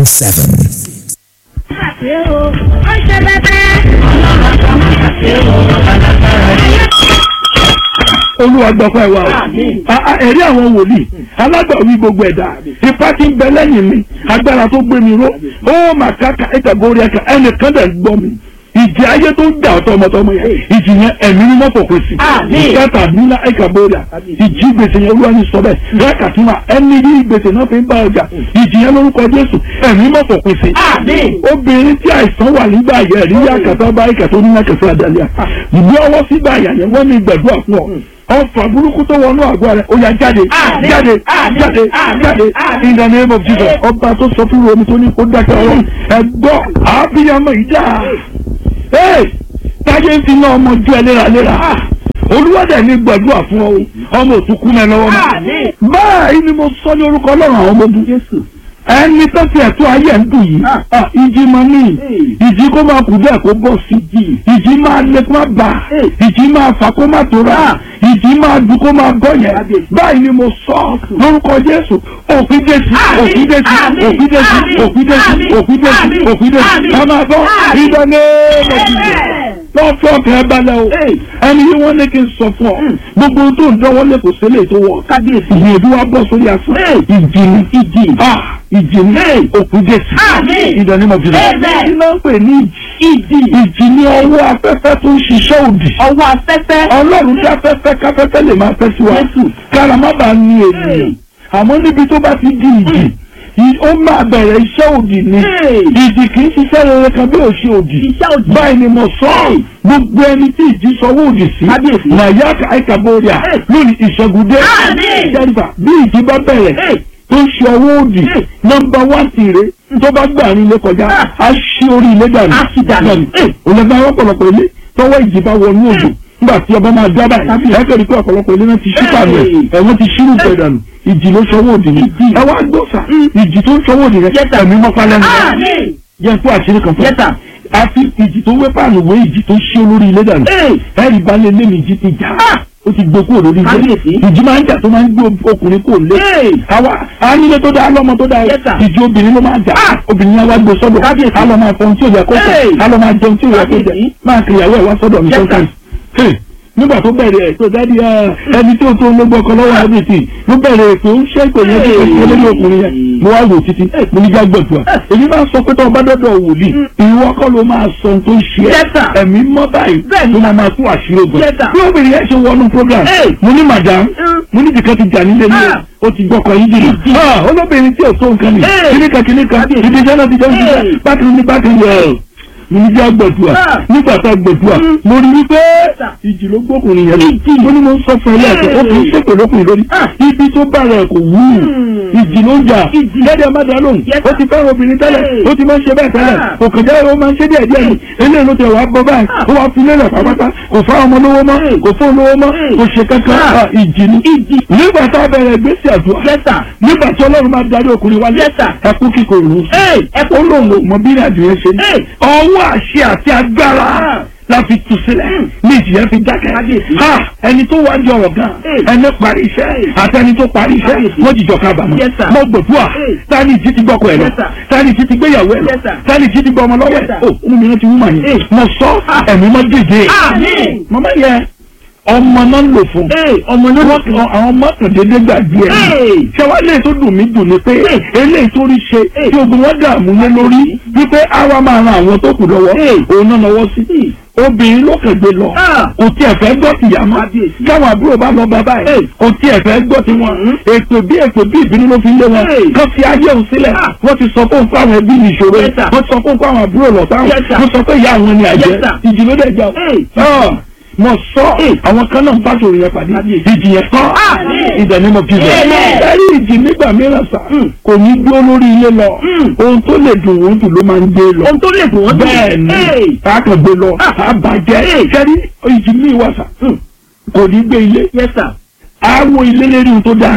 seven. olúwa gbọ́pẹ́ wa o A- a- ẹ̀rí àwọn wòlíì alágbàwí gbogbo ẹ̀dá ipá tí ń bẹ lẹ́yìn mi agbára tó gbé mi ró ó mà káka ìtàgórí ẹ̀ka ẹnìkan dẹ̀ gbọ́ mi ìjì ayé tó ń jà ọ̀tọ̀ ọmọtọmọ yẹn ìjì yẹn ẹ̀mí ní mọ́tò kò sí ìkẹta nílá ìkàbóríà ìjì gbèsè yẹn olúwa ní sọ bẹ́ẹ̀ rẹ́kàtúmà ẹni yí gbèsè náà fi ń bá ọjà ìjì yẹn lórúkọ jésù ẹ̀mí mọ́tò kò sí. obìnrin tí àìsàn wà nígbà yẹn rí yàkàtà bá ìkàtà onímọ̀kẹsẹ̀ àdàlẹ́ à ìgbé ọwọ́ sígbà yà yẹn wọ́n ní gbẹ̀dúrà fún ọ ọfà burúkú tó wọnú àgọ́ rẹ̀ ó yá jáde jáde jáde jáde in the name of Jesus ọba tó sọ fún omi tó ní kó dákẹ́ ọ̀rọ̀ ẹ̀gbọ́ àbíyamọ ìjà ee táyé ń fi ná ọmọ ju ẹ léraléra olúwàdà ní gbàdúrà fún ọ ọmọ òtúkú mẹ lọ́wọ́ mọ́ báyìí ni mo sọ ní orúkọ ọlọ́run àwọn ọmọ ogun ẹni tó ti ẹ̀tọ́ ayé ń dùn yìí ah, ìjì máa ní ìjì kó máa kù bẹ́ẹ̀ kó bọ̀ sí ìjì máa lé kó máa bà ìjì máa fà kó máa tóra ìjì máa dùn kó máa bọ̀ yẹn báyìí ni mo sọ lórúkọ jésù òfin jésù òfin jésù òfin jésù òfin jésù òfin jésù òfin jésù ẹ máa bọ́ ìdáná lọ́ọ́ fún ọkàn ẹ balẹ̀ o ẹni yìí wọ́n ní kí n sọ fún ọ gbogbo ohun tó ń dánwọ́ lé kò sílẹ̀ tó wọ̀ kábíyèsí ìyẹ̀dú wa bọ́ sórí asán ìjì ni ìjì ah ìjì ni òkú jésù ìdánimọ̀ jùlọ kí ló ń pè ní ìjì ìjì ni ọwọ́ afẹ́fẹ́ tó ń ṣiṣẹ́ òdì ọwọ́ afẹ́fẹ́. ọlọ́run tí afẹ́fẹ́ káfẹ́fẹ́ lè máa fẹ́ sí wa kára má bàa ní ènìyàn àmọ́ níbi tó bá ti di ìjì ì- ó máa bẹ̀rẹ̀ iṣẹ́ òdì ni ìjì kì í ṣiṣẹ́ rere kan bí òṣì òdì Iṣẹ́ òdì. báyìí ni mo sọ ọ́ gbogbo ẹni tí ìjì sọwọ́ òdì sí Kábíyèsí. nàyà àìkàbọ̀rìà lónìí ìṣẹ́gun dé Àmín. jẹ́rìfà bí ìjì bá bẹ̀rẹ̀ tó ń ṣe ọwọ́ òdì nọmba wán tìrẹ tó bá gbà ní ilé kọjá á ṣí orí ilé dànù Á ṣí dànù. òlẹ́gbẹ́ àwọn ọ̀pọ̀lọpọ̀ ilé tọwọ́ ìjì bá wọnú òjò nígbà tí ọba máa dábàá ẹ̀kẹ́ rí pé ọ̀pọ̀lọpọ̀ ilé náà ti ṣí pàmì ẹ̀ ẹ̀wọ̀n ti ṣírù pẹ̀ dànù ìjì ló ṣọwọ́ òdì ni ẹ wá gbọ́sà ìjì tó ń ṣọwọ́ òdì rẹ ẹ̀mí mọ́pá lẹ́nu rẹ Àmín. jẹ́ fún àṣírí kan fún Yes, sir. àfi ìjì tó wé pààlù wé ìjì tó ṣí olórí ilé dànù ẹ̀rì balẹ̀ lé mi ìjì ti jà ó ti gbé kúrò lórí ilé Kábíyèsí. ìjì máa ń jà tó máa ń gbé ọkùnrin kúrò lé àwa anílé tó dáa lọ́mọ tó dáa Yes, sir. ìjì obìnrin ló máa jà obìnrin yẹn wá gbé sọ́dọ̀ Kábíyèsí. á lọ máa fọ ohun tí ò yẹ kó fọ Hey. á lọ máa jẹun tí ò yẹ kó jẹ Kábíyèsí. máa kìyàwó ẹ̀ wá sọ́dọ̀ mi Yes, sir. sometimes Hey, nígbà tó bẹ̀rẹ̀ ẹ̀ tó dádì ẹ̀ ẹni tó tó lógbó ọkọ lọ́wọ́ everything ló bẹ̀rẹ̀ ètò ń ṣe ìpè yẹn tó ṣe lórí ọkùnrin yẹn mo wá wò títí mo ní jágbọ̀dùà èyí máa sọ pé tó ọba dọ́dọ̀ wòlíì ìwọ kọ́ ló máa sọ ohun tó ń ṣe Yes, sir. ẹ̀ ẹ̀mí mọ́ báyìí Bẹ́ẹ̀ni. tó máa máa tún àṣírí ogun Yes, sir. bí obìnrin yẹn ṣe wọnú program Hey. mo ní madam Mm. mo ní jìkan ti jà nílé ní Ah. o ti gbọkọ yín jìnnà Ah, olóbìnrin tí ò tó nǹkan ni Hey. kíníkan kíníkan Kábíyèsí. ibi iṣẹ́ náà ti jẹun Hey. jíjẹ bákan ní bákan yẹ mo ní jẹ́ àgbẹ̀dùà Ah. nígbà tá a gbẹ̀dùà Mm. mo rí wípé sir. ìjì ló gbókùnrin yẹn lọ mo ní mo ń sọ fún ẹ lẹ́ẹ̀kan ó kì í ṣèpè lókùnrin lórí Ah. ibi tó bá rẹ̀ kò wú ìjì ló ń jà Ìjì. lẹ́dẹ̀ má dá lóhùn Yes, ó sir. ti fẹ́ràn obìnrin tẹ́lẹ̀ Hey. ó ti máa ń ṣe bẹ́ẹ̀ tẹ́lẹ̀ Ah. kò kàn jẹ́ ó máa ń ṣe díẹ̀ díẹ̀ ni eléyìí ló tẹ̀ wá bọ́ báyìí ó wá fi lélẹ̀ pápátá kò fá ọmọ lówó mọ́ Hey. kò fún olówó mọ́ Hey. kò ṣe kankan Ah. Ah, ìjì ni nígbà tá a bẹ̀rẹ̀ gbèsè àdúrà Yes, sir. nígbà tí ọlọ́run máa darí ọkùnrin wálé Yes, sir. ẹkú kíkọ ìrù Hey, ẹkú ó lóun ò mọ bí ìrìnàjò yẹn ṣe ní Hey. ọwọ́ àṣẹ àti agbára Ah. la fi tu sílẹ̀ ní ìjìyà fi dákẹ́ Kábíyèsí. Ha! ẹni tó wá di ọ̀rọ̀ gan Hey. ẹni parí iṣẹ́ àti ẹni tó parí iṣẹ́ Kábíyèsí. wọ́n jìjọ kábàámọ̀ Yes, sir. mo gbòdúà Hey. tani ìjì ti gbọ́kọ̀ ẹ̀ lọ Yes, sir. tani ìjì ti gbéyàwó ẹ̀ lọ Yes, sir. tani ìjì ti gbọ́ ọmọ lọ́wọ́ Yes, ẹ̀ sir. o ọmọ mi rántí wúmà Hey. yẹn mo sọ ẹ̀mí mọ́ dèdè Àmín. mọ́mọ́ yẹn ọmọ náà ń lò fún ọmọ náà wọ́n kan àwọn mọ́kàndínlẹ́ gbàgbé ẹ̀ Hey. ṣé wàá lè tó dùn mí dùn ni pé Hey. eléyìí tó rí ṣe Hey. tí ogun wọn dààmú lé lórí wípé àwa máa ran àwọn tó kù lọ́wọ́ Hey. òun náà lọ́wọ́ sí obìnrin ló kẹgbẹ́ lọ Ah. kò tiẹ̀ fẹ́ gbọ́ tìyá mọ́ Kábíyèsí. káwọn àbúrò bá lọ bàbá ẹ̀ Hey. kò tiẹ̀ fẹ́ gbọ́ tiwọn ètò bí ètò bí ìbínú ló fi lé wọn Hey. kán fi ayé òun sílẹ̀ Ah. wọ́n ti sọ fún fún àwọn ẹbí ní ìṣòro Yes, sir. wọ́n ti sọ fún fún àwọn àbúrò lọ́tàwọn Yes, sir. wọ́n sọ pé ìyá àwọn ni àjẹ́ Yes, sir. ìjì ló dẹ̀ jà Hey. ọ́ mo sọ àwọn kan náà ń bá sòrò yẹn pàdé ìjì yẹn kọ́ Àmín. ìdẹ̀ ni mo fi bẹ̀. Amen. ẹ̀rí ìjì nígbà mìíràn sà kò ní dúró lórí ilé lọ ohun tó lè dùn wọ́n jù ló máa ń gbé lọ. ohun tó lè dùn wọ́n dùn. bẹ́ẹ̀ ni Hey. káàkiri gbé lọ àbàjẹ́ kẹ́rí ìjì mi wà sà kò ní gbé ilé Yes, sir. àwọ̀ ilé lérí ohun tó dáa.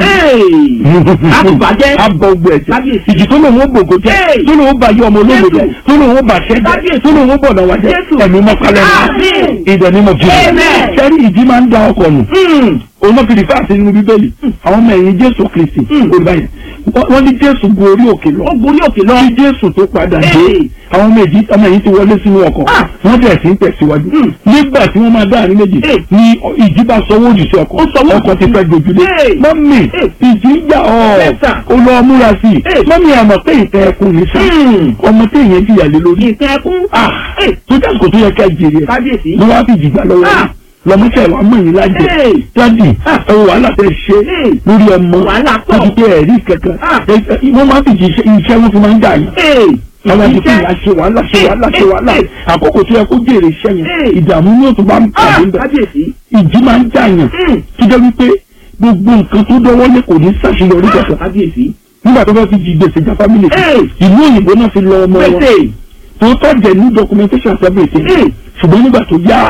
Àtùbàjẹ́. abọ ogun ẹ̀jẹ̀ Kábíyèsí. ìjì tó lòun ó gbògo jẹ́ Hey. tó lòun ó bàyẹ̀ ọmọ olóògbé jẹ́ Jésù. tó lòun ó bàṣẹ́ jẹ́ Kábíyèsí. tó lòun ó bọ̀dọ̀ wá jẹ́ Jésù. ẹ̀mí mọ́kálẹ́ Àmín. ìdẹ̀ ni mo fi Amen. sẹ́rí ìjì máa ń da ọkọ̀ nù Hmm. òun náà fi rí fáàsì nínú bíbélì àwọn ọmọ ẹ̀yìn jésù kristi Mm. olùbáyẹn wọ́n ní jésù gun orí òkè lọ ó gorí òkè lọ. kí jésù tó padà dé Hey. àwọn ọmọ èjì ọmọ ẹ̀yìn ti wọlé sínú ọkọ̀ Ah. wọ́n bẹ̀rẹ̀ sí ń tẹ̀síwájú Mm. nígbà tí wọ́n máa dá àárín méjì Hey. ni ìjì bá sọ wọ́ọ̀dì sí ọkọ̀ Ó sọ wọ́ọ̀dì ọkọ̀ ti sí. fẹ́ gbójúlé Hey. mọ́mì Hey. ìjì ń jà ọ́ Yes, sir. ó lọ múra sí i Hey. mọ́mì àmọ̀ pé ìtẹ́ ẹkùn ní sá Mm. ọmọ tí èèyàn jìyà lé lórí ìtẹ́ ẹkún. ah Hey. tó jásìkò tó yẹ ká jèrè ẹ̀ kábíyèsí. ló wá fi jìgbà lọ́wọ́ Ah. yìí lọ́mọ́sẹ̀ wa mọ̀ yín lájẹ Hey. dádì Ah. ẹ wò wàhálà tẹ ṣe Hey. lórí ọmọ Wàhálà pọ̀. láti pé ẹ̀rí kankan Ah. Ẹ- ẹ- wọ́n máa fi jíṣẹ́ iṣẹ́ wọn fi máa ń dà yín Hey. àwọn àti pé Iṣẹ́. ìyá ṣe wàhálà ṣe wàhálà ṣe wàhálà Hey. àkókò tó yẹ kó jèrè iṣẹ́ yẹn Hey. ìdààmú ní òtún bá ń Ah, pàdé ń bẹ̀ kábíyèsí. ìjì máa ń dà yàn Mm. tó jẹ́ wípé gbogbo nǹkan tó dọ́wọ́ lé kò ní ṣàṣeyọrí Ah, kankan kábíyèsí. nígbà tó fẹ́ fi jí gbèsè já fámìlì kan Hey. ìlú òyìnbó náà fi lọ ọmọ wọn Pèsè. tó tọ́jẹ̀ ní documentation everything Hey. ṣùgbọ́n nígbà tó yá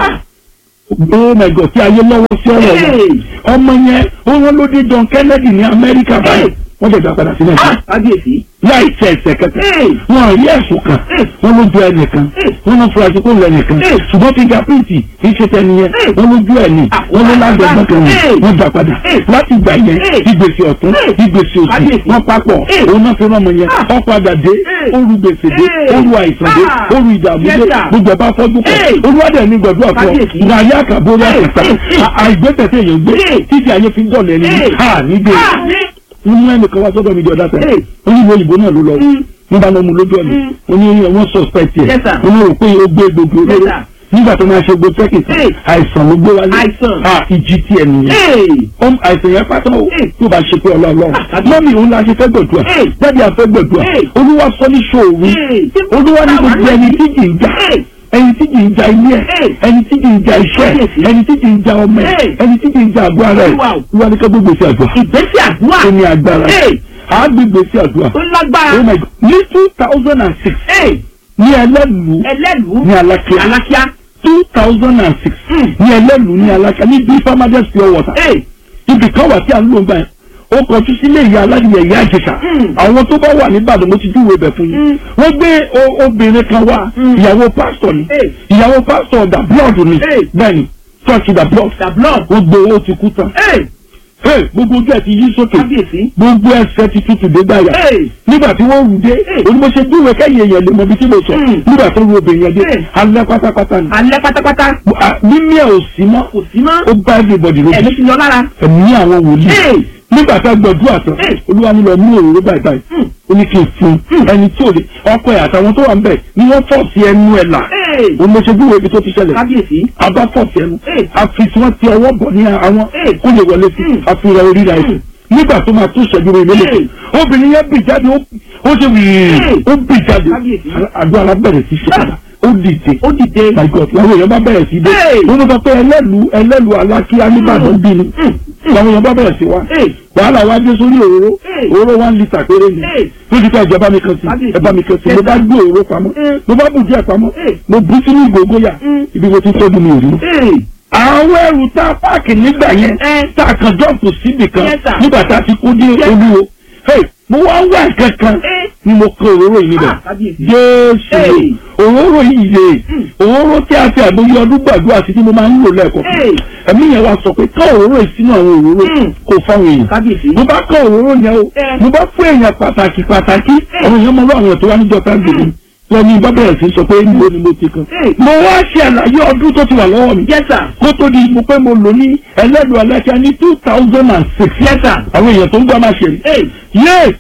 oh my god tí ayé lọ́wọ́ sí ọ̀rọ̀ wọn Hey. ọmọ yẹn ó wọ́n ló dé John Kennedy ní Amẹ́ríkà báyìí Hey. wọ́n dẹ̀ gbà padà sí Ah, Nàìjíríà kábíyèsí. láì tẹ ẹsẹ̀ kẹta Hey. wọn rí ẹ̀sùn kan Hey. wọ́n lójú ẹnìkan Hey. wọ́n lọ fura sí kó lọ ẹnìkan Hey. ṣùgbọ́n fingerprint kì í ṣe tẹni yẹn Hey. wọ́n lójú ẹ̀ ní Ah, wọ́n ló lágbẹ̀gbọ́n kan ní Hey. wọ́n gbà padà Hey. láti gbà yẹn Hey. ìgbésẹ̀ ọ̀tún Hey. ìgbésẹ̀ òsì Kábíyèsí. wọ́n papọ̀ Hey. òun náà fi rán ọmọ yẹn Ah. wọ́n padà dé Hey. oru gbèsè dé Hey. oru àìsàn dé Ah. oru ìdààmú Yes, dé sir. gbogbo ẹ̀bá fọ́jú pọ̀ Hey. olúwadẹ̀ ní gbọ̀dọ̀ àpọ̀ Kábíyèsí. ní ayé àkàbórí Hey. àkàtà Hey. Hey. àìgbésẹ̀ tí èèyàn gbé Hey. títí ayé fi ń dọ̀lẹ́ ní Hey. ha nígbè Ah, ní. wọ́n mú ẹnìkan wá sọ́dọ̀ mi di ọ̀dà tẹ̀ Hey. onílù òyìnbó náà ló lọ Mm. wọ́n bá lọ mú lójú ọ̀nà Mm. wọ́n ní wọ́n suspect yẹ Yes, sir. wọ́n ní rò pé ó gbé gbogbo Yes, olóró sir. nígbà tó máa ṣe gbogbo tẹ́kì tán Hey. àìsàn ló gbé wálé Àìsàn. Ah, ìjì tí ẹ nìyẹn Hey. ọm àìsàn yẹn pátá o Hey. tó bá ṣe pé ọlọ́ọ̀lọ́ Ah, àbí. mọ́mí òun la ṣe fẹ́ gbẹ̀dúà Hey. jáde àfẹ́ gbẹ̀dúà Hey. olúwa sọ ní ṣòwò Hey. olúwa ní gbogbo ẹni tí kì í já Hey. ẹni tí kì í ja ilé ẹ Hey. ẹni tí kì í ja iṣẹ́ Kábíyèsí. ẹni tí kì í ja ọmọ ẹ Hey. ẹni tí kì í ja àgọ́ ara ẹ Wow. olúwa ní ká gbogbo sí àdúrà ìgbésẹ̀ àdúrà. ó ní agbára Hey. àgbègbè sí àdúrà tó lágbára. oh my god ní two thousand and six Hey. ní ẹlẹ́lu ẹlẹ́lùú. ní alákíá alákíá. two thousand and six Mm. ní ẹlẹ́lu ní alákíá ní bí farmers pure water Hey. ibì kan wà tí a ń lò ń gbà yẹn ó kọjú sílé ìyá aládìyẹ ìyá àjẹsà Mm. àwọn tó bá wà níbàdàn mo ti júwèé bẹ̀ fún yín Mm. wọ́n gbé o- obìnrin kan wá Mm. ìyàwó pásítọ̀ ni Hey. ìyàwó pásítọ̀ da blood ni Hey. bẹ́ẹ̀ni church da blood the blood. wọ́n gbé owó ti kú tán Hey. Hey, gbogbo ojú ẹ̀ ti yí sókè kábíyèsí. gbogbo ẹsẹ̀ ti tutù dé gbàyà Hey. nígbà tí wọ́n rù dé Hey. onímọ̀ṣẹ́ júwèé kẹ́yìn èèyàn lè mọ ibi tí mo sọ Mm. nígbà tó ru obìnrin yẹn dé Hey. alẹ́ pátápátá ni alẹ́ pátápátá. Ah, mímí ẹ̀ ò sí mọ́ kò sí mọ́. ó bá everybody lójú ẹ̀mí ti lọ lára. ẹ̀mí àwọn wòlíì Hey. nígbà tá a gbàdúrà tán Hey. olúwa ní lọ mú òróró báyìí báyìí Hmm. ó ní kí n fún un ẹni tí ò lè ọkọ ẹ̀ àtàwọn tó wà ń bẹ̀ ni wọ́n fọ̀ sí ẹnu ẹ̀ là Hey. òun ló ṣe bí wo ibi tó ti ṣẹlẹ̀ kábíyèsí. abá fọ̀ sí ẹnu Hey. àfi tí wọ́n ti ọwọ́ bọ̀ ní àwọn Hey. kó lè wọlé sí Hmm. àfihàn orí ra ẹ̀sìn nígbà tó máa tún ṣẹ́jú rẹ̀ lélẹ̀ Hey. obìnrin yẹn bì jáde ó ó ṣe wìrì Hey. ó bì jáde Kábíyèsí. àdúrà alábẹ̀rẹ̀ sí ṣe padà ó dìde ó dìde. my god làwọn èèyàn bá bẹ̀rẹ̀ sí dé Hey. wọ́n sọ pé ẹlẹ́lu ẹlẹ́lu alákíá nígbàdàn bí ni làwọn èèyàn bá bẹ̀rẹ̀ sí wá Hey. wàhálà wá dé sórí òróró Hey. òróró one litre péré ni Hey. lójú ká ìjọba mi kan sí Kábíyèsí. ẹ̀bá mi kan sí Yes, mo bá sir. gbé òróró pamọ́ Mm. mo bá bù díẹ̀ pamọ́ Hey. mo bú sínú ìgògóyà Mm. ibi mo ti tọ́jú mi ò rí. Hey. àwọn ẹrù tá a páàkì nígbà yẹn Eh. tá a kan jọ́ǹpù síbì kan Yes, sir. nígbà tá a ti kú dé Yes. olúwo Hey, mo wá ń wá nǹkan kan Eh. ni mo kọ òróró yìí níbẹ̀ Ah, kábíyèsí. jésù Hey. òróró yìí yé Mm. òróró tí a fi àgbóyé ọdún gbàdúrà sí tí mo máa ń lò lẹ́ẹ̀kọ́ Hey. ẹ̀mí yẹn wá sọ pé ká òróró yìí sínú àwọn òróró Mm. kò fáwọn èèyàn kábíyèsí. mo bá kọ òróró yẹn o Eh. mo bá fún èèyàn pàtàkì pàtàkì Eh. àwọn èèyàn mọ lọ́wọ́ àwọn tó wá níjọ tá gbèrè lọ ní bá bẹ̀rẹ̀ sí sọ pé níbo ni mo ti kan Eh. mo wá ṣe àlàyé ọdún tó ti wà lọ́wọ́ mi yes sir. kó tó di mo pé mo lò ní ẹlẹ́dùn aláṣà ní two thousand and six yes sir. àwọn èèyàn tó ń gbọ́ máa ṣe rí Hey. yé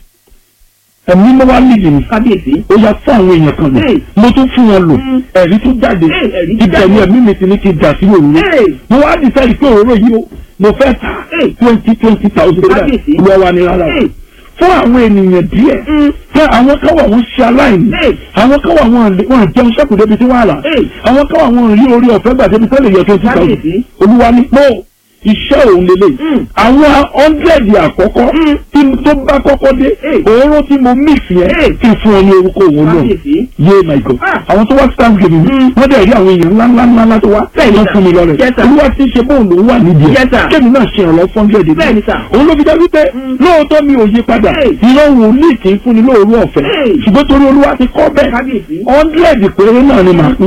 ẹ̀mí mo wá nídìí mi kábíyèsí. ó yá fún àwọn èèyàn kan lò Hey. mo tún fún wọn lò Mm. ẹ̀rí tó jáde Hey, ẹ̀rí tó ibẹ̀ ni jáde. ẹ̀mí mi ti ní kí n dà sí òróró Hey. mo wá decide pé òróró yìí o mo fẹ́ ta Hey. twenty twenty thousand Kábíyèsí. lọ wa ní rárá o Hey. fún àwọn ènìyàn díẹ̀ Mm. fún àwọn kan wà wọ́n ṣe aláìní Hey. àwọn kan wà wọ́n lè- wọ́n jẹun sẹ́kù débi tí wọ́n àlà Hey. àwọn kan wà wọ́n rí orí ọ̀fẹ́ gbà débi tẹ́lẹ̀ yọ twenty thousand Kábíyèsí. olúwa ní pé iṣẹ́ òun lélẹ̀ Mm. àwọn hundred àkọ́kọ́ Mm. tí tó bá kọ́kọ́ dé Hey. òróró tí mo mix yẹn Hey. kí n fún ọ ní orúkọ òun náà kábíyèsí. yé my god Ah. àwọn tó wá thanksgiving Mm. wọ́n dẹ̀ rí àwọn èèyàn ńlá ńlá ńlá ńlá tó wá Bẹ́ẹ̀ni, wọ́n sir. fún mi lọ́rẹ̀ Yes, sir. olúwa ti ṣe bóun lòún wà nídìí ẹ̀ Yes, sir. kémi náà ṣe ìrànlọ́ fún hundred Bẹ́ẹ̀ni, sir. òun ló fi jẹ́ wípé Mm. lóòótọ́ mi ò yí padà Hey. ìran wòlíì kì í fúnni lóòrú ọ̀fẹ́ Hey. ṣùgbọ́n torí olúwa ti kọ́ bẹ́ẹ̀ kábíyèsí. hundred péré náà ni màá pín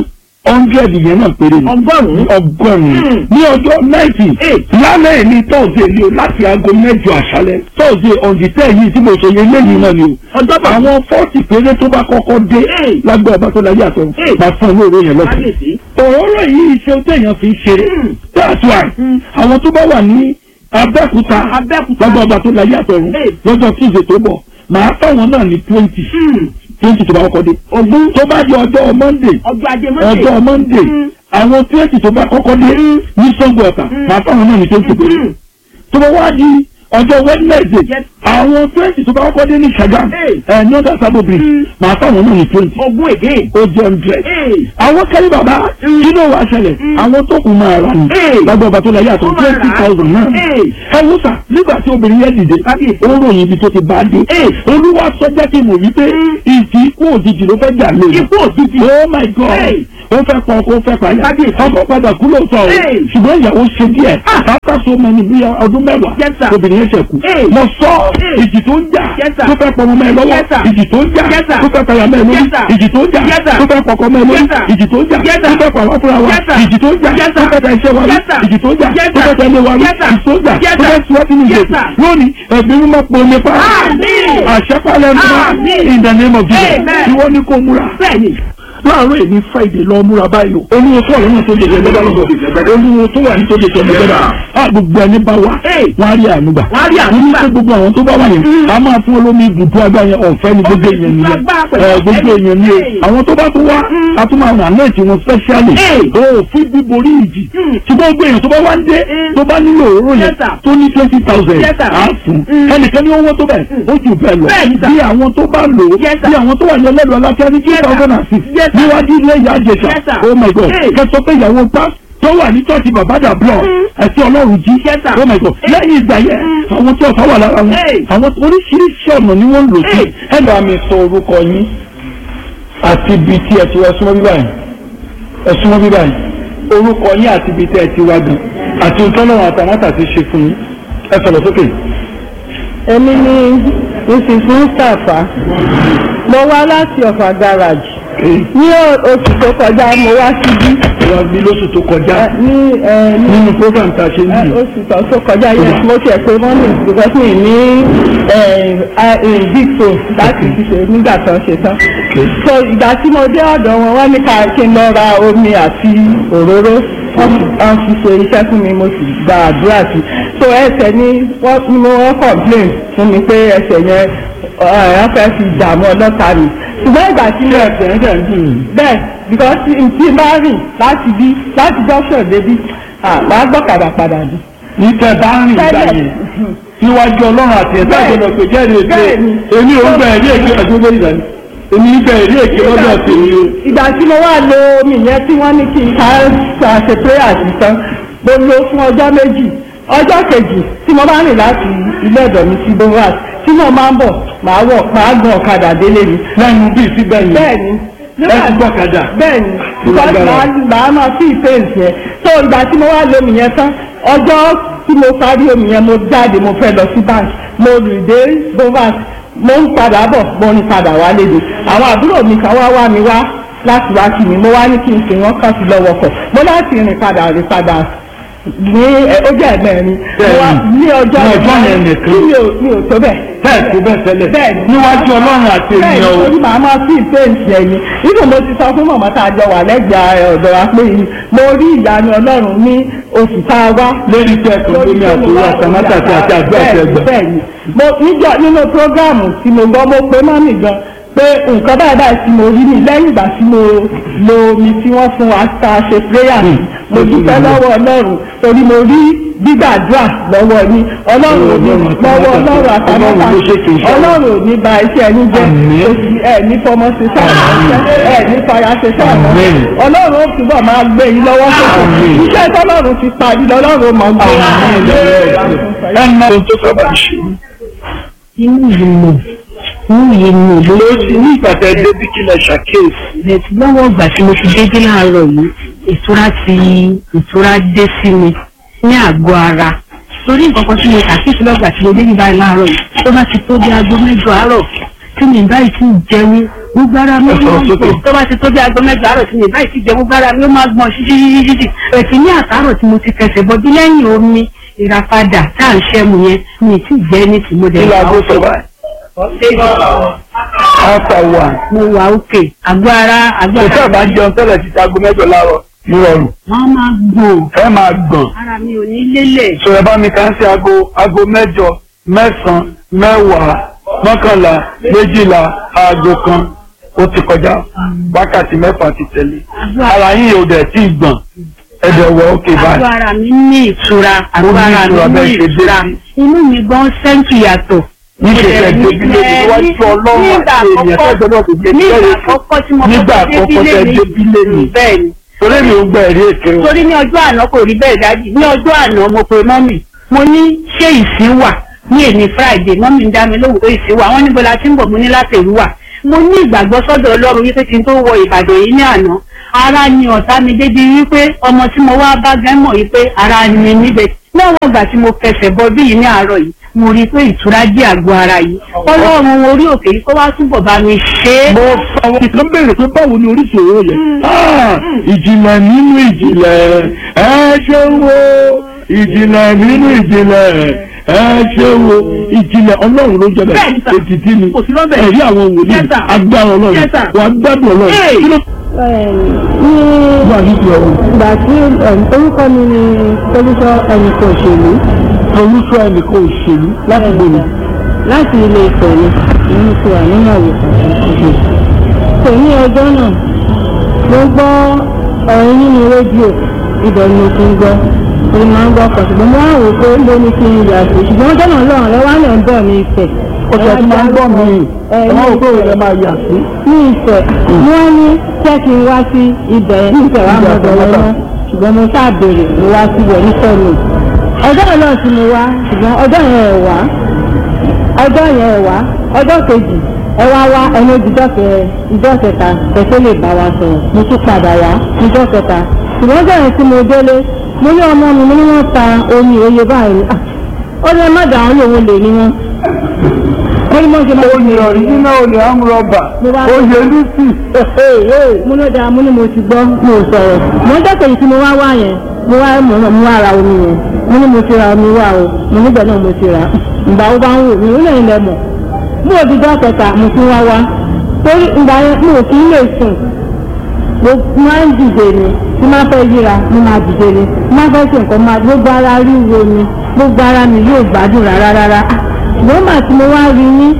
hundred yẹn náà péré ni ọgọ́rùn-ún ọgọ́rùn-ún Mm. ní ọjọ́ náìtì lálẹ́ ẹ̀ ní tọ́ọ̀sì ni o láti aago mẹ́jọ àṣálẹ́ tọ́ọ̀sì ọ̀ǹdìtẹ́ yìí tí mo sọ yẹn lẹ́yìn náà ni o ọjọ́ bá àwọn fọ́ọ̀tì péré tó bá kọ́kọ́ dé Hey. lágbára bá tó láyé àtọ̀ Hey. máa fún olóore yẹn lọ́sẹ̀ kábíyèsí òróró yìí iṣẹ́ téèyàn fi ń ṣeré Mm. that's why Mm. àwọn tó bá wà ní abẹ́òkúta abẹ́òkúta lágbára bá tó láyé àtọ̀run Hey. lọ́jọ́ tuesday tó bọ̀ màá fáwọn náà ní twenty Hmm. twenty tó bá kọ́kọ́ dé ogún tó bá di ọjọ́ monday ọjọ́ ajé mọ́tò ọjọ́ monday Mm. àwọn twenty tó bá kọ́kọ́ dé Mm. ní sango ọ̀tà Mm. màá fáwọn náà ní twenty péré Hmm. tó bá wá di ọjọ́ wednesday Yes. àwọn twenty tó bá kọ́kọ́ dé ní sagam Hey. ẹ̀ ní ọ̀dà sábò bridge Mm. màá fáwọn náà ní twenty ogún again ó jẹ́ hundred Hey. àwọn kẹ́lí bàbá Mm. kí ló wàá ṣẹlẹ̀ Mm. àwọn tó kù máa rà ní Hey. lágbàá ọba tó la yàtọ̀ Ó máa twenty rà á. thousand náà Hey. ẹ wò sà nígbà tí obìnrin yẹn dìde Kábíyèsí. ó ròyìn ibi tó ti bá dé Hey. olúwa sọ jẹ́ kí n mọ̀ wípé Mm. ìjì ikú òjijì ló fẹ́ jà lóyún ikú òjijì oh my god Hey. ó fẹ́ pọ̀ ó fẹ́ pààyà Kábíyèsí. ọkọ̀ padà kú lóòótọ́ o Hey. ṣùgbọ́n ìyàwó ṣe díẹ̀ Ah. after so many bí ọdún mẹ́wàá Yes, sir. obìnrin yẹn ṣẹ̀ kú Hey. mo sọ Hey. ìjì tó ń jà Yes, sir. tó fẹ́ pọ̀ ọmọ mẹ́ lọ́wọ́ Yes, sir. ìjì tó ń jà Yes, sir. tó fẹ́ pààyà mẹ́ lórí Yes, sir. ìjì tó ń jà Yes, sir. tó fẹ́ pọkọ mẹ́ lórí Yes, sir. ìjì tó ń jà Yes, tó sir. fẹ́ pàwọ́ fúnra wa Yes, sir. ìjì tó ń jà Yes, tó sir. fẹ́ tẹ iṣẹ́ wa rí Yes, sir. ìjì tó ń jà Yes, tó sir. fẹ́ tẹ ilé wa rí Yes, sir. ìjì tó ń jà Yes, tó sir. fẹ́ tiwọ́ sínú Yes, ìjì sir. lónìí ẹ̀gbìn mímọ́ pọ̀ omi pa Àmín. àṣẹpálẹ̀ Àmín. in the name of Jesus Amen. ìwọ ni kò múra bẹ́ẹ̀ni láàárọ̀ èmi friday lọ múra báyìí o olúwo tó wà lọ́nà tó lè jẹ gbẹ́dá lọ́dọ̀ olúwo tó wà ní tó lè jẹ gbẹ́dá a gbogbo ẹni bá wa Hey. wọ́n á rí ànúgbà Wọ́n á rí àánú ní gbà. pé gbogbo àwọn tó bá wà yẹn Mm. a máa fún olómi ibùdó agbá yẹn ọ̀fẹ́ ni gbogbo èèyàn nìyẹn Agbára pẹ̀lú ẹ gbogbo ọ̀fẹ́ ni. èèyàn ni o Hey. àwọn tó bá tó wá Mm. a tún máa ràn náà tí wọn specially Hey. o fún bíborí ìjì Mm. ṣùgbọ́n gbogbo èèyàn tó bá wá ń dé Mm. tó bá nílò òróró yẹn Yes, sir. tó ní twenty thousand Yes, sir. á fún Mm. ẹnìkan ní owó tó bẹ̀ ó jù bẹ́ẹ̀ lọ Bẹ́ẹ̀ni, sir. bí àwọn tó bá lò ó Yes, sir. bí àwọn tó wà ní ẹlẹ́dùn aláfíà ní two Yes, sir. thousand and six Yes, sir. níwájú ilé ìyá àjẹsà Yes, sir. oh my god Hey. kẹsọ pé ìyàwó pa tó wà ní church babada block Mm. ẹtí ọlọ́run jí Yes, sir. oh my god Hey. lẹ́yìn ìgbà yẹn Mm. àwọn tí ọ̀fà wà lára wọn Hey. àwọn oríṣiríṣi ọ̀nà ni wọ́n ń lò sí Hey. ẹ bá mi sọ orúkọ yín àti ibi tí ẹ ti wá súnmọ́ bíbá yìí ẹ súnmọ́ bíbá yìí orúkọ yín àti ibi tí ẹ ti wá gan àti ìtọ́lọ́run àtàmátà ti ṣe fún yín ẹ sọ̀rọ̀ sókè. èmi ni mrs mustapha mo wá láti ọ̀fà garage ní o- oṣù tó kọjá mo wá síbí wọ́n bí lóṣù tó kọjá ẹ, ní ẹ, ní nínú program tá a ṣe ń ẹ, bì oṣù tó tó kọjá yẹn mo tiẹ̀ pé mọ́mì because mi ní ẹ, a- ẹ, big phone láti fi ṣe nígbà tó ń ṣe tán so ìgbà tí mo dé ọ̀dọ̀ wọn wọ́n ní ká kí n lọ ra omi àti òróró wọ́n fi wọ́n fi ṣe iṣẹ́ fún mi mo sì gba àdúrà sí so ẹsẹ̀ ni wọ́n ni mo wọ́n complain fún mi pé ẹsẹ̀ yẹn wọ́n fẹ́ fi dààmú ọlọ́ta mi ṣùgbọ́n ìgbà tí mo ẹsẹ̀ ń dẹ̀ ń dùn yín. bẹ́ẹ̀ because tí tí n bá rìn láti bí láti junction débi ah máa gbọ́kadà padà dé. ní tẹ bá ń rìn gbà Tẹ́lẹ̀. yẹn níwájú ọlọ́run àti ẹ̀dá Bẹ́ẹ̀. ìjọba pé jẹ́rìí èké Bẹ́ẹ̀ni. èmi ò ń bẹ̀ ẹ̀rí èké ẹ̀dúró lórí ìdáni èmi ń bẹ̀ ẹ̀rí èké lọ́dọ̀ tèmi o. ìgbà tí mo wá lo omi yẹn tí wọ́n ní kí n ká ká ṣe prayer sí tán mo lo fún ọjọ́ méjì ọjọ́ kejì tí mo bá rìn láti ilé ọ̀dọ̀ mi sí boras tí mo máa ń bọ̀ màá wọ̀ màá gun ọ̀kadà délé mi. lẹ́nu bíi síbẹ̀ yẹn bẹ́ẹ̀ni ẹ ti gbọ́kadà. bẹ́ẹ̀ni because màá màá máa fi ìfẹ́ǹsì yẹn so ìgbà tí mo wá lo omi yẹn tán ọjọ́ tí mo parí omi yẹn mo jáde mo fẹ́ lọ sí bank mo rìn dé boras mo ń padà bọ̀ mo ń padà wá léde àwọn àbúrò mi kan wá wá mi wá láti wá kí mi mo wá ní kí n sè wọ́n kàn sí lọ́wọ́ kọ̀ mo láti rìn padà rìn padà ní ẹ, ó jẹ́ ẹ̀mẹ́rin mo wá ní ọjọ́ Ní ọjọ́ yẹn nìkan. tí mi ò mi ò tó bẹ́ẹ̀ bẹ́ẹ̀ tó bẹ́ẹ̀ tẹ́lẹ̀ Bẹ́ẹ̀ni. níwájú ọlọ́run àti bẹ́ẹ̀ ènìyàn o. nítorí màá máa fi ìpéǹtì ẹ̀yìn nínú mo ti sọ fún mọ̀mọ́ tá a jọ wà lẹ́gbẹ̀ẹ́ ọ̀dọ̀ wa pé mo rí ìyanu ọlọ́run ní oṣù tá a wá. lórí tẹ ẹ̀kọ́ lómi àtòrò àtàmátà àti àti àdúrà àti ẹgbẹ́. bẹ́ẹ̀ni mo níjọ nínú prógáàmù tí mo gbọ́ mo pé mọ́mì gan pé nǹkan báyìí báyìí tí mo rí ni lẹ́yìn ìgbà tí mo lo omi tí wọ́n fún wa tá a ṣe prayer sí mo dúpẹ́ lọ́wọ́ ọlọ́run torí mo rí gbígbàdúrà lọ́wọ́ ní ọlọ́run ò ní lọ́wọ́ ọlọ́run àtàmọ́ta Ọlọ́run ló ṣe kì í ṣe. ọlọ́run ò ní ba iṣẹ́ ẹni jẹ́ Àmín. oṣù ẹ̀ ní fọmọ ṣe sáà ẹ̀ ní fàyà ṣe sáà Àmín. ọlọ́run ó túbọ̀ máa gbé yín lọ́wọ́ sókè Àmín. iṣẹ́ tọ́lọ́run ti parí lọ́lọ́run ó mọ̀ gbé ẹ mọ ohun tó sábà ń ṣe. inú yìí nù inú yìí nù ló ló ti ní ìpàtẹ débi kí lẹ ṣàkíyèsí. bẹ̀tì lọ́wọ́ ìgbà tí mo ti dédé láàárọ̀ yìí ìtura ti ìtura dé sí mi ní àgọ́ ara torí nǹkan kan tí mo ṣàkíyèsí lọ́gbà tí mo dédé báyìí láàárọ̀ yìí tó bá ti tó bí aago mẹ́jọ àárọ̀ tí mi báyìí ti jẹun gbogbo ara mi Ẹ sọ̀rọ̀ máa ń sókè. gbọ̀n tó bá ti tó bí aago mẹ́jọ àárọ̀ tí mi báyìí ti jẹun gbogbo ara mi ó máa gbọ̀n ṣíṣíṣíṣíṣí ẹ̀sìn ní àtàrọ̀ tí mo ti fẹsẹ̀ bọ́jú lẹ́yìn omi ìràpadà tá à ń ṣẹ́mu yẹn mi ì tí ì jẹ́ ní tìmọ̀dé kí la gbé sọ báyìí. after one. mo wà òkè àgọ́ ara àgọ́ kò tí a ara bá ń jẹun tẹ́lẹ̀ ti aago mẹ́jọ láàárọ̀ nírọ̀rùn. wọ́n máa gbọ̀n ẹ máa gbọ̀n. ara mi ò ní lélẹ̀ sọ ẹ bá mi kàn sí aago aago mẹ́jọ mẹ́sàn-án mẹ́wàá mọ́kànlá méjìlá aago kan ó ti kọjá wákàtí mẹ́fà ti tẹ̀lé ara yín ò dẹ̀ tí ì gbọ̀n ẹ̀dẹ̀ wọ̀ ókè àgọ́ báyìí. ara mi ní ìtura àgọ́ ní ara ìtura mi ní bẹ́ẹ̀ ṣe dé ìtura sí. inú mi gan sẹ́ńtì yàtọ̀ níṣẹ́ ẹ̀ débílé níwájú ọlọ́run nígbà àti ènìyàn àkọ́kọ́ tẹ́jọ́ náà kò gbé nígbà bẹ́ẹ̀ àkọ́kọ́ tí mo nígbà kọ́kọ́ àkọ́kọ́ tẹ́ débílé ni bẹ́ẹ̀ ni torí mi ò gbà ẹ̀rí èké o. torí ní ọjọ́ àná kò rí bẹ́ẹ̀ dájú ní ọjọ́ àná mo pe mọ́mì mo ní ṣé ìsín wà ní èmi friday mọ́mì ń dá mi lóhùn pé ìsín wà wọ́n níbo la ti ń bọ̀ mo ní láti èrú wà mo ní ìgbàgbọ́ sọ́dọ̀ ọlọ́run wípé kí n tó wọ ìbàdàn yìí ní àná ara ni ọ̀tá mi débi wípé ọmọ tí mo wá bá gẹ́ mọ̀ wípé ara ni níbẹ̀ lọ́wọ́ ìgbà tí mo fẹsẹ̀ bọ bí yìí ní àárọ̀ yìí mo rí i pé ìtura jẹ́ àgọ́ ara yìí ọlọ́run orí òkè yìí kó wá túbọ̀ bá mi ṣe é. mo sọ wọn kan béèrè pé báwo ni oríṣi òwò yẹn. Ah, ìjìnlẹ̀ nínú ìjìnlẹ̀ ẹ ṣe wo ìjìnlẹ̀ nínú ìjìnlẹ̀ ẹ ṣe wo ìjìnlẹ̀ ọlọ́run ló jẹ́ Bẹ́ẹ̀ni bẹ́ẹ̀ sà. ètìtì ni Kò sí lọ́bẹ̀. ẹ̀rí àwọn wòlíì Yes, sir. agbára ọlọ́run Yes, sir. wà á gbádùn ọlọ́run Hey. kí ló ní wà ní ti ọ̀run ìgbà tí orúkọ mi ni olùsọ ẹnìkan òṣèlú olùsọ ẹnìkan òṣèlú láti gbòòrò láti ilé Ifẹ̀ ni èmi ti wà nínú àwòkọ́ kò ní ọjọ́ náà mo gbọ́ ọ̀rọ̀ nínú rédíò ibẹ̀ ni mo ti ń gbọ́ mo máa ń gbọ́ ọkọ̀ ṣùgbọ́n mo wá wò pé ló ní kí n yà sí ṣùgbọ́n ọjọ́ náà lọ́rùn lọ́wọ́ á lè ń bọ̀ ní Ifẹ̀ ọ̀sẹ̀ tí máa ń gbọ́ mi ẹ ẹ̀ máa wò pé òun ẹ̀ máa yà sí. ní Ifẹ̀ wọ́n ní jẹ́ kí n wá sí ibẹ̀ ní Ifẹ̀ wá mọ̀ bẹ̀rẹ̀ náà ṣùgbọ́n mo ṣáà béèrè mo wá síbẹ̀ ní sẹ́nu ọjọ́ yẹn náà sì mo wá ṣùgbọ́n ọjọ́ yẹn ẹ̀ wá ọjọ́ yẹn ẹ̀ wá ọjọ́ kejì ẹ wá wá ẹni ojújọ́ kẹ ìjọ́ kẹta kẹsẹ́ lè bá wa sọ̀rọ̀ mo tún padà wá ìjọ́ kẹta ṣùgbọ́n ọjọ́ yẹn tí mo délé mo ní ọmọ mi mo ní wọ́n ta omi òye báyìí Ah, ó ní ẹ má dà wọ́n lòun lè ní wọn ó ní mọ̀ ṣe máa ń olè ọ̀ríjínà olè amúrọ̀bà Mo wá- olè lùsì. mo ló dáa mo ní mo ti gbọ́ mo ò sọ̀rọ̀ mo ń dẹ́kẹ̀ yìí tí mo wá wá yẹn mo wá mo mo wá ra omi yẹn mo ní mo ti ra omi wá o mo níbẹ̀ náà mo ti rà ìgbà wo bá ń wò mí ó lẹ́yìn lẹ mọ̀ mo ò dídọ́ kẹta mo tún wá wá torí ìgbà yẹn mo ò kí ń lè sùn mo máa ń dìde ni tí máa fẹ́ yíra mo máa dìde ni tí máa fẹ́ ṣe nǹkan máa gbogbo ara ríro mi gbogbo ara mi yóò gbádùn rárá rárá ṣùgbọ́n màá tí mo wá rí yín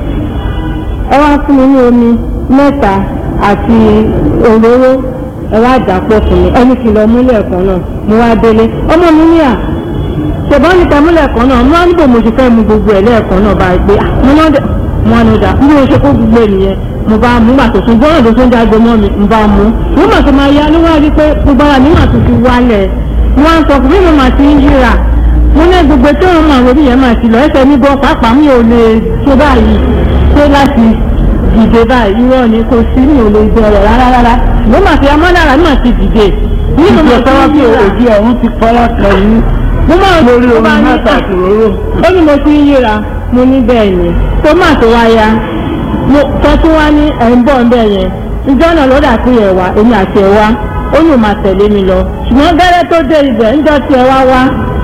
ẹ wá fún mi ní omi mẹ́ta àti òróró ẹ wá dàpọ̀ fún mi ẹni kìlọ̀ múlẹ̀ kan náà mo wá délé ọmọ mi ní à ṣùgbọ́n níta múlẹ̀ kan náà mo wá níbo mo ṣe fẹ́ mu gbogbo ẹ̀ lẹ́ẹ̀kan náà bá gbé à mo náà dẹ̀ mo wá ní ọjà bí mo ṣe kó gbogbo ènìyàn mo bá mú gbà tó tún gbọ́dọ̀ tó tún jágbe mọ́ mi mo bá mú mo mà tó máa yá ló wá rí pé gbogbo ara mi mà tó ti wálẹ̀ mo wá ń sọ fún mi mo mà ti ń yíra mo ní gbogbo tí wọn máa lórí yẹn máa ti lọ ẹsẹ̀ mi bọ́ pàápàá mi ò lè tó báyìí tó láti dìde báyìí irọ́ ni kò sí mi ò lè bẹ̀rẹ̀ rárá rárá mo máa fi amọ́dára mi máa ti dìde ní mo máa ìjọba fi bí ń yíra òjì ọ̀run ti fara kan yín mo máa lórí mo omi máa ní mẹ́ta à, àti òróró. ó ní mo ti ń yíra mo ní bẹ́ẹ̀ ni tó máa tó wá ya mo tọ́ tún wá ní ẹ̀ ń bọ̀ ń bẹ̀ yẹn ìjọ náà ló dà pé ẹ̀ wá èmi àti ẹ̀ wá ó ní ò máa tẹ̀lé mi lọ ṣùgbọ́n gẹ́rẹ́ tó dé ibẹ̀ ńjọ́ tí ẹ wá wá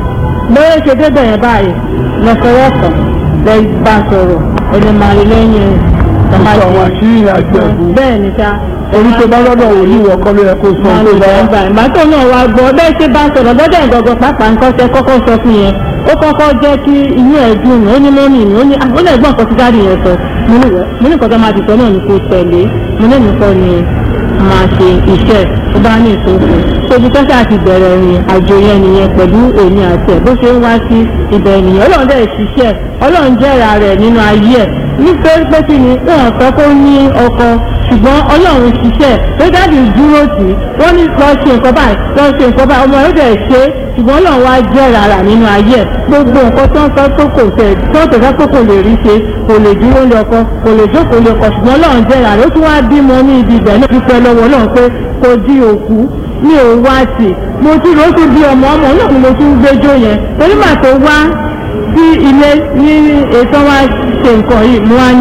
lórí ṣe débẹ̀ yẹn báyìí lọ́sọ̀rọ̀ kan lẹ bá sọ̀rọ̀ ẹni máa rí lẹ́yìn sọ àwọn àṣírí àjọ ẹ̀bùn. bẹ́ẹ̀ ni ká orí tó bá lọ́dọ̀ wò ní ìwọ kọ́ ló yẹ kó sọ máa tó lè bá bẹ̀rẹ̀ gbà ìgbà tó náà wá gbọ́ bẹ́ẹ̀ ṣe bá sọ̀rọ̀ lọ́dọ̀ ìgbọ̀gbọ̀ pàápàá nǹkan tẹ kọ́kọ́ sọ fún yẹn ó kọ́kọ́ jẹ́ kí inú ẹ̀ dùn ó ní mọ́mì mi ó ní ó lè gbọ́n nǹkan tí dáàdì yẹn sọ mo ní wẹ́ mo ní nǹkan tó máa ti sọ náà ní kó tẹ̀lé mo ní nǹkan ni máa ṣe iṣẹ́ tó bá ní ìtòkù tóbi tọ́sí àti bẹ̀rẹ̀ ìrìn àjò yẹn nìyẹn pẹ̀lú èmi àti ẹ̀ bó ṣe ń wá sí ibẹ̀ nìyẹn ọlọ́run dẹ̀ ṣiṣẹ́ ọlọ́run jẹ́ra rẹ̀ nínú ayé ẹ̀ nítorí pé kí ni wọn fẹ́ kó ní ọkọ ṣùgbọ́n ọlọ́run ṣiṣẹ́ tó dáàbì dúró tì í wọ́n ní lọ ṣe nǹkan báyìí lọ ṣe nǹkan báyìí ọmọ yóò dẹ̀ ṣe é ṣùgbọ́n ọlọ́run wá jẹ́ rárá nínú ayé ẹ̀ gbogbo nǹkan tó ń sọ tó kò tẹ̀ tó tó fẹ́ tó kò lè rí ṣe kò lè dúró lé ọkọ kò lè jókòó lé ọkọ ṣùgbọ́n ọlọ́run jẹ́ rárá ó tún wá bímọ ní ibi ibẹ̀ náà dúpẹ́ lọ́wọ́ ọlọ́run pé kò di òkú mi ò wá tì mo tún ló tún bí ọmọ ọmọ náà ni mo tún gbẹjọ yẹn torí màá tó wá sí ilé ní ètò wa ṣe nǹkan yìí mo wá ní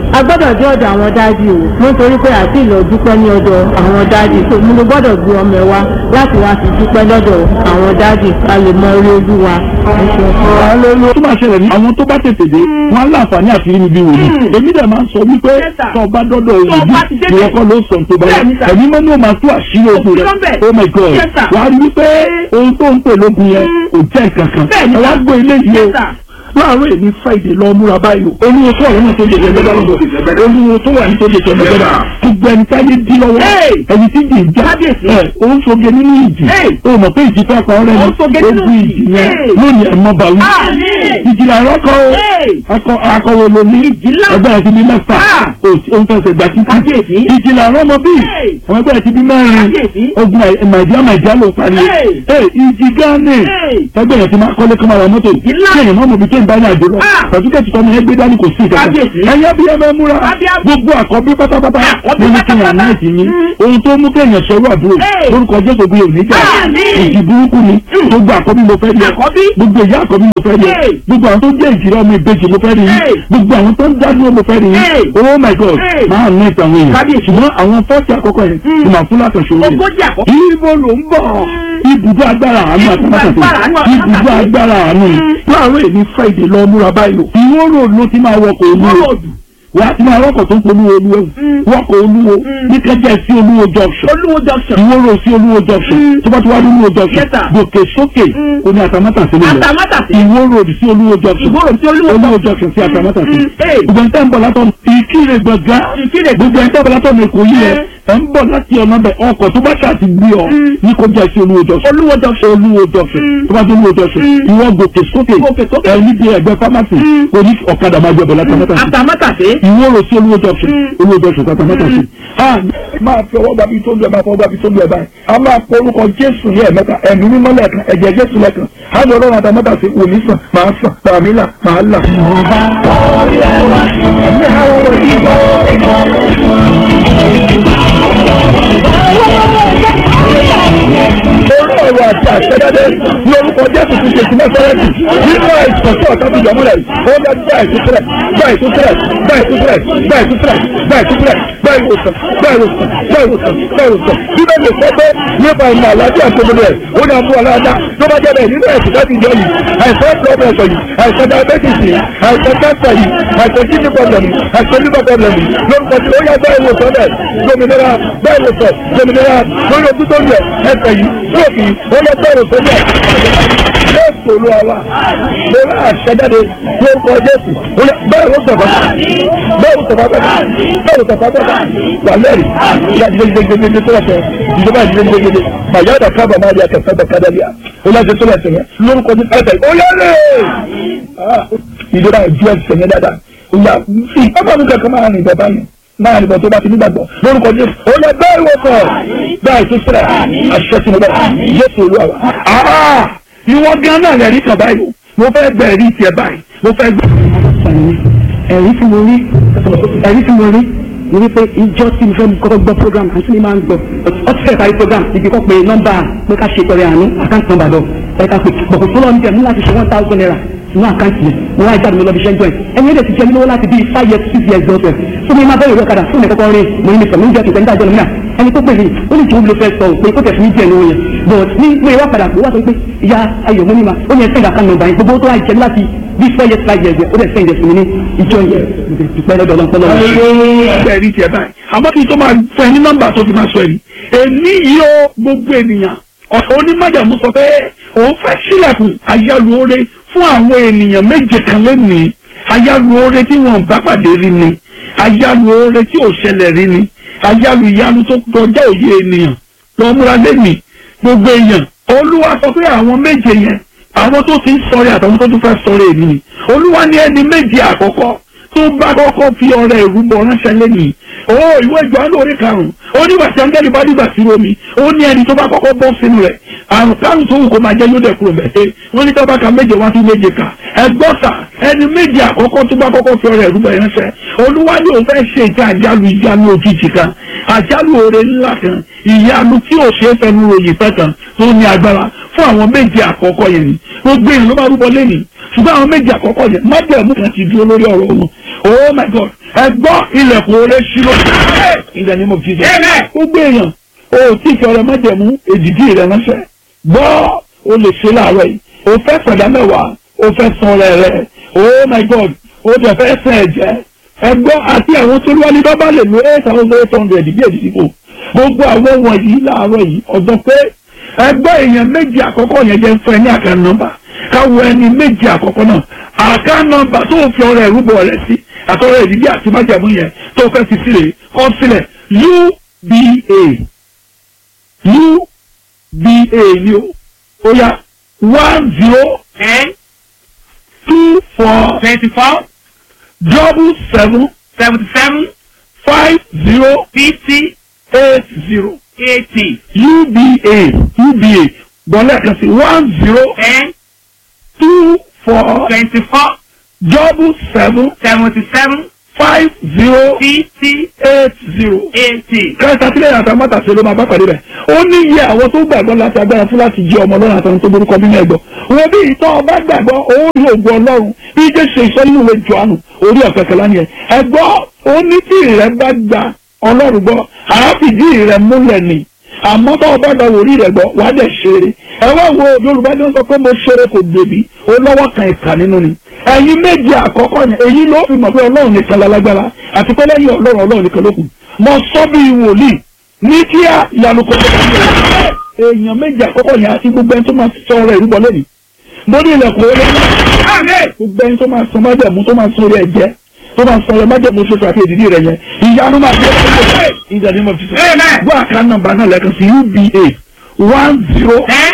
a gbọ́dọ̀ dé ọ̀dọ̀ àwọn dáàdì o nítorí pé àti ìlọ dúpẹ́ ní ọ̀dọ̀ àwọn dáàdì tó mo gbọ́dọ̀ gbé ọmọ ẹ wá láti wá fi dúpẹ́ lọ́dọ̀ àwọn dáàdì ká lè mọ orí olúwa. Hallelujah. tó máa ṣẹlẹ̀ ní àwọn tó bá tètè dé wọn á láǹfààní àti rí mi bí wòlíì èmi dẹ̀ máa ń sọ wípé Yes, sir. tó o bá dọ́dọ̀ Tó o bá ti òyìnbí dé ìwọ kọ́ ló sọ tó bá yá Bẹ́ẹ̀ni, sir. ẹ̀mí mọ́ ní o máa tú àṣírí ogun rẹ̀ Òtítọ́ bẹ́ẹ̀. oh my god Yes, sir. wà á rí wípé ohun tó ń pè lógun yẹn kò jẹ́ nǹkan kan Bẹ́ẹ̀ni, ẹ wá sir. gbọ́ ilé yìí Yes, o sir. láàárọ̀ èmi friday lọ múra báyìí o olúwo tó wà lọ́nà tó jẹjẹ lọ́dọ̀ lọ́dọ̀ olúwo tó wà ní tó jẹjẹ lọ́dọ̀ gbogbo ẹni táyé dí lọ́wọ́ Hey! ẹni tí jì ń já Kábíyèsí. ẹ o ń soge nínú ìjì Hey! o mọ̀ pé ìjì fẹ́ pa ọ́ rẹ̀ Ó ń soge ní nínú ogun ìjì. ìjì yẹn Hey! lónìí ẹ̀ mọ́ bàwí Àmín. ìjìlá àrọ́kọ o Hey! akọ akọwé lomi Ìjìlá. ẹgbẹ́ ẹ̀ ti bí mẹ́fà Ah! o ń fẹsẹ̀ gbà títí Kábíyèsí. ìjìlá àrọ́mọ bí Hey! àwọn ẹgbẹ́ ẹ̀ ti bí mẹ́rin Kábíyèsí. ogun màìdíá màìdíá ló parí Hey! Hey, ìjì gánì Hey! ẹgbẹ́ ẹ̀ ti máa kọ́lé kọ́mọ ra mọ́tò Ìjìlá. kéèyàn má mọ̀ bí kéèyàn bá ní àjò lọ Ah! pàtúkẹ́tì tọ́mọ ẹgbẹ́ dání kò sí ìkẹta Kábíyèsí. ẹ̀yà bí ẹ máa múra Kábíyèsí. gbogbo àkọ́bí pátápátá Àkọ́bí lórí kéèyàn pátápátá. náà ti yín Mm. ohun tó mú kéèyàn sọ̀rọ̀ àbúrò Hey! lórúkọ jésù bí òní jà Àmín. ìjì burúkú ni gbogbo àkọ́bí mo fẹ́ yẹ Àkọ́bí. gbogbo ìyá àkọ́bí mo fẹ́ yẹ Hey! gbogbo àwọn tó jẹ́ ìjìrẹ́ ọmọ ìbejì mo fẹ́ rí yín Hey! gbogbo àwọn tó ń dádúró mo fẹ́ rí Hey! yín oh my god Hey! máa ní ìtàn àwọn èèyàn Kábíyèsí. ṣùgbọ́n àwọn fọ́ọ̀tì àkọ́kọ́ yẹn Mm. mo máa fún látọ̀ṣọ́ rẹ̀ Ogójì àkọ́kọ́. ibo ló ń bọ̀ ibùdó agbára àánú Ibùdó agbára àánú àtàmátàsí ibùdó àtàmátàsí. agbára àánú láàárọ̀ èmi friday lọ múra báyìí o ìwó road ló ti máa wọkọ̀ olúwo Ròdù. wà á ti máa wọkọ̀ tó ń polówó olúwo wọkọ̀ olúwo ní kẹjẹ sí olúwo junction Olúwo junction. ìwó road sí olúwo junction Mm. tó bá ti wá ní olúwo junction Yes, sir. gòkè sókè Mm. ó ní àtàmátàsí ló lọ Àtàmátàsí. ìwó road sí olúwo junction Ìwó road sí Olúwo olúwo junction sí àtàmátàsí Mm. Hey. gbogbo ẹni tẹ́ ń bọ̀ látọ̀ ìkírè gbọ̀ngàn Ìkirè gbogbo ẹni tẹ́ ń bọ̀ látọ̀ èkó yìí rẹ̀ ẹ̀ ń bọ̀ láti ọ̀nà bẹ̀ ọkọ̀ tó bá ṣàti gbé ọ ní kó jẹ́ sí olúwo junction Olúwo junction. olúwo junction tó bá dé olúwo junction Mm. ìwọ gòkè sókè Gòkè sókè. ẹ níbi ẹgbẹ́ pharmacy Mm. oní ọ̀kadà máa gbẹ̀bọ̀ látàmátàsí Àtàmátàsí. ìwọ rò sí olúwo junction Mm. olúwo junction látàmátàsí. máa fi ọwọ́ gbàbí tó ń lu ẹ̀ máa fọwọ́ gbàbí tó ń lu ẹ̀ báyìí a máa pọ orúkọ jésù ní ẹ̀mẹ́ta ẹ̀mí mímọ́ lẹ́ẹ̀kan ẹ̀jẹ̀ jésù lẹ́ẹ̀kan á lọ ọlọ́run àtàmátàsí òní sàn máa sàn tàmí là máa là. orí ọ̀rọ̀ àti àṣẹdáde ní orúkọ jésù ti ṣe sílẹ̀ fẹ́rẹ́tì nínú àìsàn tí ọ̀tá ti yọmúlẹ̀ ó dá gbá ìtúsílẹ̀ gbá ìtúsílẹ̀ gbá ìtúsílẹ̀ gbá ìtúsílẹ̀ gbá ìtúsílẹ̀ gbá ìwòsàn gbá ìwòsàn gbá ìwòsàn gbá ìwòsàn bíbẹ̀ lè sọ pé nípa ìmọ̀ àlàáfíà tó gbogbo ẹ̀ ó ní àmú aláàdá tó bá jẹ́ bẹ́ẹ̀ nínú ẹ̀sìn láti jọ yìí àìsàn blood pressure yìí àìsàn diabetes yìí àìsàn cancer yìí àìsàn kidney problem yìí àìsàn liver problem yìí lórúkọ tí ó yá gbá ìwòsàn bẹ́ẹ̀ lómìnira gbá ìwòsàn lómìnira lórí ojú tó ń yẹ ẹsẹ̀ yìí lóòkì ó yẹ gbá ìwòsàn bẹ́ẹ̀ jésù olúwa wa mo rà àṣẹjáde lórúkọ jésù ó yẹ bẹ́ẹ̀ ló sọ̀fà bẹ́ẹ̀ ló sọ̀fà bẹ́ẹ̀ bẹ́ẹ̀ ló sọ̀fà bẹ́ẹ̀ wà lẹ́rìí ìyá gidigidigidi tó lọ́sẹ̀ ìjọba gidigidigidi màyà dà kábà máa di akẹ́kọ̀ọ́ bẹ́ẹ̀ kádàlíà ó yẹ jésù lọ́sẹ̀ yẹn lórúkọ jésù ẹsẹ̀ ó yẹ lé ìjọba ìjọ ẹsẹ̀ yẹn dáadáa ó yà fi ọmọ mi kankan máa rìn bàbá yẹn máa rìn bọ̀ tó bá ti nígbàgbọ́ lórúkọ jésù ó yẹ bẹ́ẹ̀ wọ sọ bẹ́ẹ̀ tó sílẹ̀ àṣẹ tí mo bẹ̀ jésù olúwa wa. ìwọ gan náà lẹ́rìí kan báyìí o mo fẹ́ gbẹ ẹ̀rí tiẹ̀ báyìí mo fẹ́ gbẹ. ẹ̀rí tí mo rí ẹ̀rí tí mo rí ni wípé ìjọ tí mo fẹ́ kọ́kọ́ gbọ́ program àti ní máa ń gbọ́ ọtí fẹ́ parí program ibi kọ́ pé nọ́mbà pé ká ṣe pẹ̀rẹ̀ àánú àkáǹtì nọ́mbà lọ ẹ̀ka pé bọ̀kọ̀ tó lọ ní tẹ̀mí láti ṣe one thousand naira sínú àkáǹtì yẹn mo wá ìjáde mi lọ bí iṣẹ́ ń join ẹni ẹ̀dẹ̀ ti jẹ́ mi lówó láti bí five years six years gbọ́dọ̀ tó mi máa bẹ̀rẹ̀ ìwé ọ̀kadà fún mi kọ́kọ́ rí mo ní mi sọ mi ń jẹ́ kìkẹ́ nígbà jọ́ mi náà ẹni tó pè mí ó ní jòwó ló fẹ́ sọ pé kó tẹ̀sí ní díẹ̀ lówó yẹn but ní pé wá padà pé wá sọ pé ìyá ayọ̀ mo ní ma ó yẹ sẹ́ńdà kan nọ́mbà yẹn gbogbo tó wá ìjẹ́ láti bí four years five years ó dẹ̀ sẹ́ńdà sí mi ní ìjọ yẹn ìpẹ́ lọ́dọ̀ ọlọ́pọ̀lọ́ ẹ̀rí tiẹ̀ báyìí àmọ́ kí n tó máa fún ẹ ní nọ́mbà tó fi máa sọ ẹ̀rí èmi yìí ó gbogbo ènìyàn ọ̀sán onímọ̀jàmú sọ pé òun fẹ́ sílẹ̀kùn ayálùore fún àwọn ènìyàn méje kan lónìí ayálùore tí wọn bá pàdé rí ni ayálùore tí ò ṣẹlẹ̀ rí ni ayálù ìyanu tó kọjá òye ènìyàn lọ múra lẹ́nìí gbogbo èèyàn olúwa sọ pé àwọn méje yẹn àwọn tó ti ń sọ̀rẹ́ àtàwọn tó tún fẹ́ sọ̀rẹ́ èmi ni olúwa ní ẹni méje àkọ́kọ́ tó bá kọ́kọ́ fi ọrẹ ìrúbọ ránṣẹ́ lẹ́nìí ó ìwé ìjọ alóore karùn-ún ó nígbà tí áńgẹ́lì bá dìgbà sí omi ó ní ẹni tó bá kọ́kọ́ bọ́ sínú rẹ̀ àrùn kárùn tó wù kó máa jẹ́ yóò dẹ̀ kúrò mẹ́tẹ́ wọ́n ní tọ́ba ka méje wá sí méje kà ẹgbọ́sà ẹni méje àkọ́kọ́ tó bá kọ́kọ́ fi ọrẹ ìrúbọ ránṣẹ́ olúwa ní òun fẹ́ ṣe ìta àjálù ìjánu òjijì kan àjálù oore ńlá kan ìyanu tí ò ṣeé fẹnu ròyìn fẹ́ kan tó ní agbára fún àwọn méje àkọ́kọ́ yẹn ni gbogbo èèyàn ló bá rúbọ lẹ́nìí ṣùgbọ́n àwọn méje àkọ́kọ́ yẹn májẹ̀mú kan ti dúró lórí ọ̀rọ̀ wọn oh my god ẹ gbọ́ ilẹ̀kùn oore ṣírò in the name of jesus gbogbo èèyàn o ò tí ì fi ọrẹ májẹ̀mú èdìdí rẹ ránṣẹ́ gbọ́ o lè ṣe láàárọ̀ yìí o fẹ́ pẹ̀dá mẹ́wàá o fẹ́ san ọrẹ rẹ oh my god o tẹ̀ fẹ́ sàn ẹ̀jẹ̀ ẹ gbọ́ àti àwọn tó wá ní bábá lè lo eight thousand eight hundred bí èdìdí kò gbogbo àwọn wọ̀nyí láàárọ̀ yìí ọ̀dọ́ pé ẹ gbọ́ èèyàn méjì àkọ́kọ́ yẹn jẹ́ fún ẹ ní àkàn nọ́mbà káwọ ẹni méjì àkọ́kọ́ náà àkàn nọ́mbà tó fi ọrẹ ìrúbọ rẹ sí àtọrẹ ìdílé àti májàmú yẹn tó fẹ́ fi sílẹ̀ kọ́ sílẹ̀ uba uba ni o ó yá one zero ten two four twenty four double seven seventy seven five zero fifty eight zero eighty uba uba gbọ́lẹ̀ kan sí one zero ten two four twenty four double seven seventy seven five zero fifty eight zero. eighty. kẹta sílẹ̀ yàtọ̀ mọ́tàṣe ló máa bá pàdé rẹ̀ ó ní iye àwọn tó gbàgbọ́ láti agbára fún láti jẹ́ ọmọ ọlọ́run àtàwọn tó borúkọ nínú ẹ̀gbọ́ wọn bí ìtọ́ ọba gbàgbọ́ ó rí ògùn ọlọ́run bí jésù ìsọ nínú ìwé jọ̀ánù orí ọ̀kẹ́kẹ́ lánìí ẹ̀ ẹ̀gbọ́ ó ní tí ìrẹ́ bá gba ọlọ́run gbọ́ àáfìdí ìrẹ́ múlẹ̀ ni àmọ́ tó ọba gba wòrí rẹ̀ gbọ́ wàá dẹ̀ ṣeré ẹ wá wo yorùbá ní wọ́n sọ pé mo ṣeré kò gbèbí ó lọ́wọ́ kan ìkà nínú ni ẹ̀yin méje àkọ́kọ́ yẹn èyí ló fi mọ̀ pé ọlọ́run nìkan lálágbára àti pé lẹ́yìn ọlọ́run ọlọ́run nìkan ló kù mo sọ bí wòlíì ní kíá ìyanu kò tó kọ́ èèyàn méje àkọ́kọ́ yẹn àti gbogbo ẹni tó máa sọ ọ̀rọ̀ ìrúbọ lẹ́nu mo ní ilẹ̀kùn orí gbogbo ẹni tó máa sọ májẹ̀mú tó máa sọ orí ẹ̀jẹ̀ tó máa sọ ọ̀rọ̀ májẹ̀mú ṣoṣo àti èdìdí rẹ̀ yẹn ìyanu máa fi ẹ̀ ìjà ní mo fi sọ gbọ́ àká nọ́mbà náà lẹ́ẹ̀kan sí uba one zero ten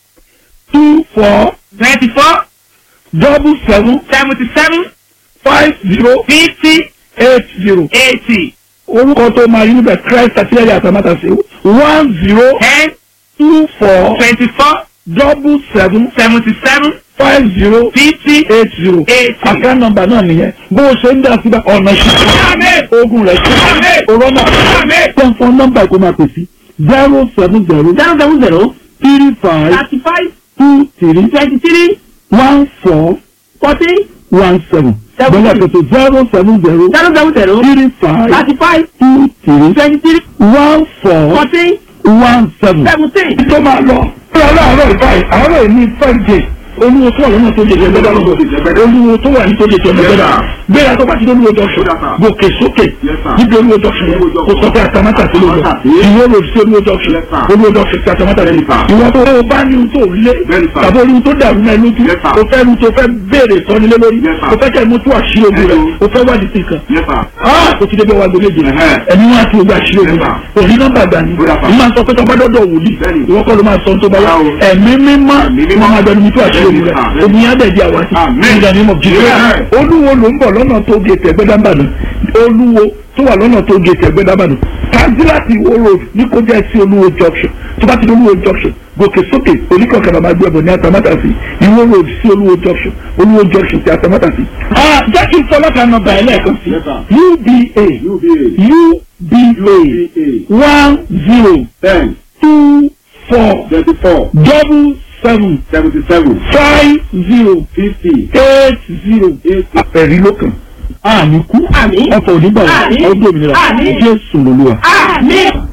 two four twenty four double seven seventy seven five zero fifty eight zero eighty orúkọ tó máa yí níbẹ̀ christ àtìlẹ́yìn àtàmátàsí one zero ten two four twenty four double seven seventy seven five zero fifty eight zero eighty. àká nọ́mbà náà nìyẹn bó o ṣe ń dá síbẹ̀ ọ̀nà ìṣẹ́ ogun rẹ̀ ṣe òrọ́nà tẹ̀fọ́n nọ́mbà ìkó máa pè sí zero seven zero zero seven zero three five thirty five two three twenty three one four fourteen one seven Seven bẹ́ẹ̀ kẹ́tọ̀ zero seven zero zero seven zero three five thirty five two three twenty three one four fourteen one seven. seventeen. tó máa lọ. Ṣé aláàárọ̀ ìbáyìí àárọ̀ yìí ní Friday olúwo tó wà lọ́nà tó jẹjẹ gbẹ́dá lọ́dọ̀ olúwo tó wà ní tó jẹjẹ gbẹ́dá gbéra tó bá ti olúwo junction gòkè sókè níbi olúwo junction yẹn kò sọ pé àtàmátà sí lóòjọ ìwọ lò sí olúwo junction olúwo junction sí àtàmátà sí ìwọ tó o bá ní ohun tó lé tàbí olúwo tó dàrú náà lójú o fẹ́ lu tó fẹ́ béèrè sọ́nilé lórí o fẹ́ kẹ́ mú tó àṣírí ogun rẹ̀ o fẹ́ wádìí sí nǹkan kò ti débi wàgbé méje ẹni wọn àti ogun àṣírí ogun rẹ̀ òní nọ́mbà gbà ní ìmọ̀ máa sọ pé tó bá dọ́dọ̀ wòlíì ìwọ kọ́ ló máa sọ tó bá wá ẹ̀mí mímọ́ wọn máa dọ́dọ̀ mi tó àṣírí ogun rẹ̀ ogun yẹn á dẹ̀ di àwátì nígbà ní mọ̀ jìnnà olúwo ló ń bọ̀ lọ́nà tó gé tẹ̀gbẹ́dàbàdàn olúwo tó wà lọ́nà tó gé tẹ̀gbẹ́dàbàdàn tanzilati wo road ní kó jẹ́ sí olúwo junction tó bá ti di olúwo junction gòkè sókè oníkọ̀ọ̀kan máa gbé ẹ̀bùn ní atamátàsí ìwó road sí olúwo junction olúwo junction sí atamátàsí. jẹ́ kí n sọ lọ́kàn nọ́mbà ẹ̀ lẹ́ẹ̀kan sí uba uba one zero ten two four twenty four double seven seventy seven five zero fifty eight zero. eight àpẹẹrí lókàn. àmì kú Àmín. ọkọ̀ onígbà Àmín. ọdún òmìnira Àmín. jésù lolúwa. Àmín.